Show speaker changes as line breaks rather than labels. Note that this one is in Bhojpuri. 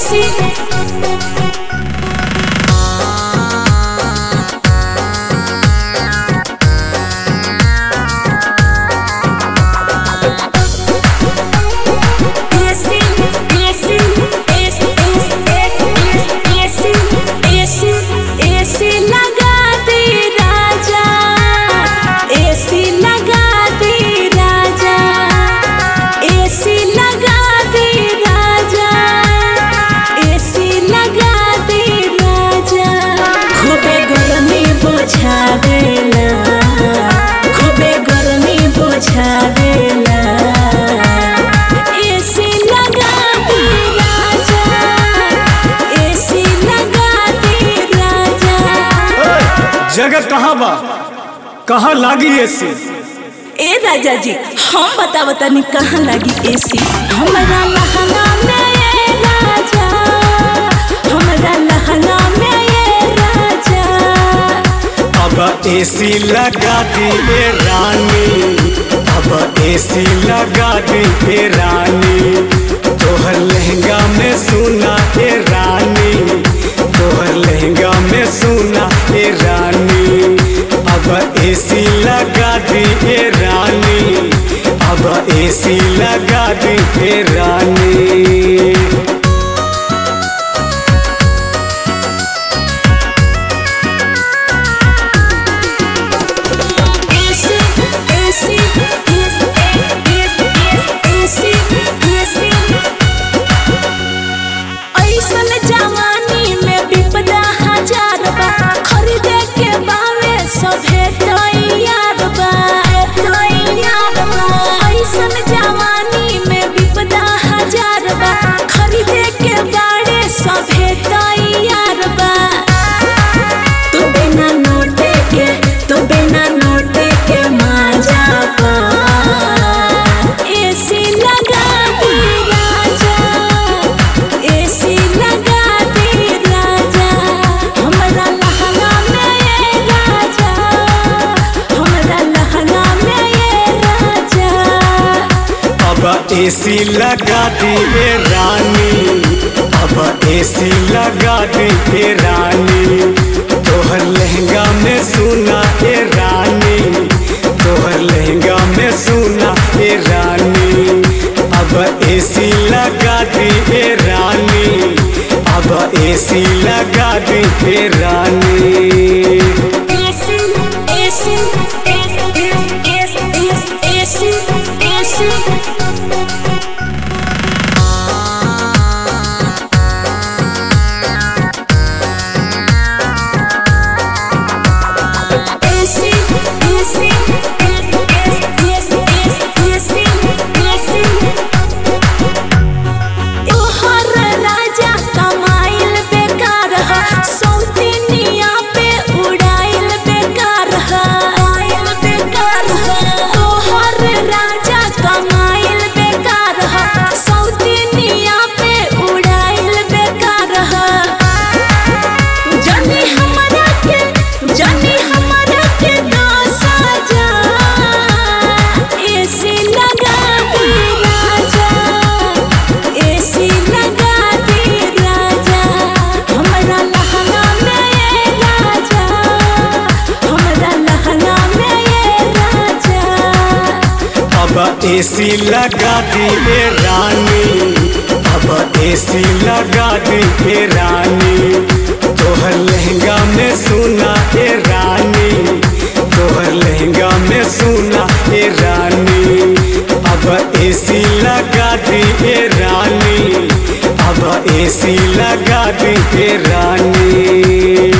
AC AC AC AC AC AC AC लगा दे राजा एसी लगा दे राजा एसी लगा दे राजा एसी लगा दे राजा खूबे गर्मी बुझा देला खूबे गर्मी बुझा देला एसी लगा दे राजा एसी लगा दे राजा
जगह कहाँ बा कहाँ लागी एसी
ए राजा जी हम बता बतानी कहाँ लगी एसी हमारा लहंगा में ये राजा हमारा लहंगा में ये राजा
अब एसी लगा दी ए रानी अब एसी लगा दी ए रानी तोहर लहंगा में सुना ए रानी तोहर लहंगा में सुना ए रानी अब एसी लगा दी ए रानी अब एसी लगा दी ए रानी
एसी एसी एसी एसी ऐसन जवानी में विपदा हजार बा खरीदे के बावे सभे तैयार बा तैयार बा ऐसन जवानी में विपदा हजार बा खरीदे के बाड़े सभे तैयार बा तू बिना नोटे के तू बिना नोटे के मजा पा एसी लगा दे राजा एसी लगा दे राजा हमरा लहंगा में ये राजा हमरा लहंगा में ये राजा
अब एसी लगा दी ए रानी अब एसी लगा दी ए रानी तोहर लहंगा में सुना ए रानी तोहर लहंगा में सुना ए रानी अब एसी लगा दी ए रानी अब एसी लगा दी ए रानी
AC AC AC AC AC AC AC AC AC तोहर राजा कमाइल बेकार ह सौतिनिया पे उड़ाइल बेकार ह आइल बेकार ह तोहर राजा कमाइल बेकार ह सौतिनिया पे उड़ाइल बेकार ह जानी हमरा के जानी हमरा के दो सजा एसी लगा दे राजा एसी लगा दे राजा हमरा लहंगा में ये राजा हमरा लहंगा में ये राजा
अब एसी लगा दी ए रानी अब एसी लगा दी ए रानी तोहर लहंगा में सुना ए रानी तोहर लहंगा में सुना ए रानी अब एसी लगा दी ए रानी अब एसी लगा दी ए रानी